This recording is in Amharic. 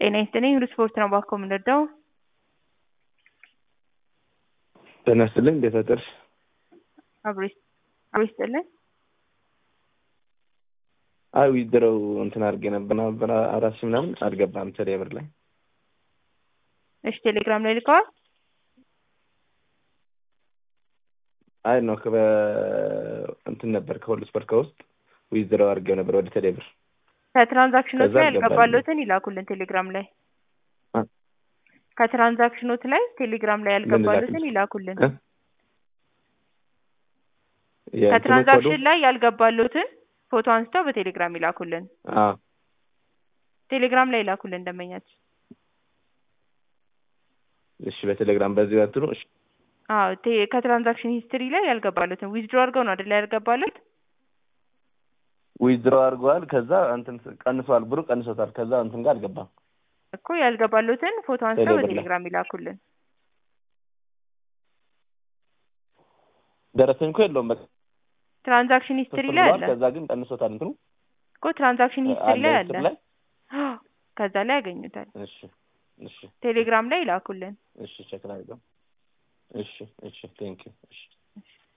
ጤና ይስጥልኝ ሁሉ ስፖርት ነው ባኮ የምንወደው ጤና ይስጥልኝ እንዴት አደርሽ? አብሮ ይስጥልኝ። አይ ዊድረው እንትን አድርጌ ነበር ነበር አራት ሺህ ምናምን አልገባም ቴሌብር ላይ እሺ ቴሌግራም ላይ ልከዋል። አይ ነው ከበ እንትን ነበር ከሁሉ ስፖርት ከውስጥ ዊዝድረው አድርጌው ነበር ወደ ቴሌብር ከትራንዛክሽኖት ከዛ ላይ አልገባልኝም። ያልገባሎትን ይላኩልን ቴሌግራም ላይ አ? ከትራንዛክሽኖት ላይ ቴሌግራም ላይ ያልገባሎትን ላክልሽ? ይላኩልን እ? የእንትኑ ኮዱ? ከትራንዛክሽን ላይ ያልገባሎትን ፎቶ አንስተው በቴሌግራም ይላኩልን አዎ ቴሌግራም ላይ ይላኩልን እንደመኛችን እሺ በቴሌግራም በዚህ በትኑ እሺ አዎ ቴ- ከትራንዛክሽን ሂስትሪ ላይ ያልገባሎትን ዊዝድሮ አድርገው ነው አይደል ያልገባሎት ዊዝድሮ አድርገዋል ከዛ እንትን ቀንሷል ብሩ ቀንሶታል ከዛ እንትን ጋር አልገባም እኮ ያልገባሎትን ፎቶ አንስተው ቴሌብር ላይ። በቴሌግራም ይላኩልን ደረሰኝ እኮ የለውም በቃ ትራንዛክሽን ሂስትሪ ሶስት ላይ ብሏል አለ ከዛ ግን ቀንሶታል እንትኑ እኮ ትራንዛክሽን ሂስትሪ ላይ አለ ሂስትሪ ላይ ከዛ ላይ ያገኙታል እሺ እሺ ቴሌግራም ላይ ይላኩልን እሺ ቼክ ላድርገው እሺ እሺ ቴንክ ዩ እሺ